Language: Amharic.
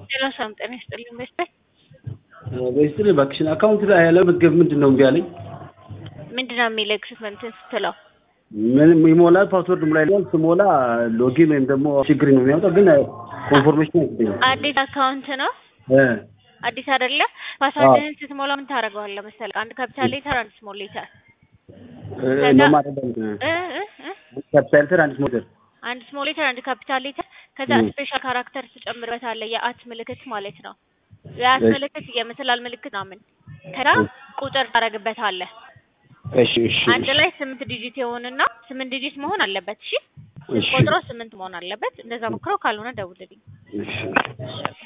ሰላም ጤና ይስጥልኝ በስተ በስትል እባክሽን አካውንት ላይ ያለ መዝገብ ምንድን ነው እምቢ አለኝ። ምንድን ነው የሚልክ እንትን ስትለው ምንም ይሞላል ፓስወርድ ሙላ ይላል። ስሞላ ሎጊን ወይም ደግሞ ችግር ነው የሚያወጣው፣ ግን ኮንፎርሜሽን አይሰጠኝም። አዲስ አካውንት ነው እ አዲስ አይደለ? ፓስዋርድህን ስትሞላ ምን ታደርገዋለህ መሰለህ? አንድ ካፒታል ሌተር፣ አንድ ስሞል ሌተር እ ነው ማለት ነው። እ እ እ ካፒታል ሌተር አንድ ስሞል ሌተር አንድ ስሞል ሌተር፣ አንድ ካፒታል ሌተር፣ ከዛ ስፔሻል ካራክተር ትጨምርበታለህ። የአት ምልክት ማለት ነው። የአት ምልክት የምስላል ምልክት ምናምን ከዛ ቁጥር ታደርግበታለህ። እሺ እሺ አንድ ላይ ስምንት ዲጂት የሆንና ስምንት ዲጂት መሆን አለበት። እሺ እሺ ቁጥሩ ስምንት መሆን አለበት። እንደዛ ሞክረው፣ ካልሆነ ደውልልኝ። እሺ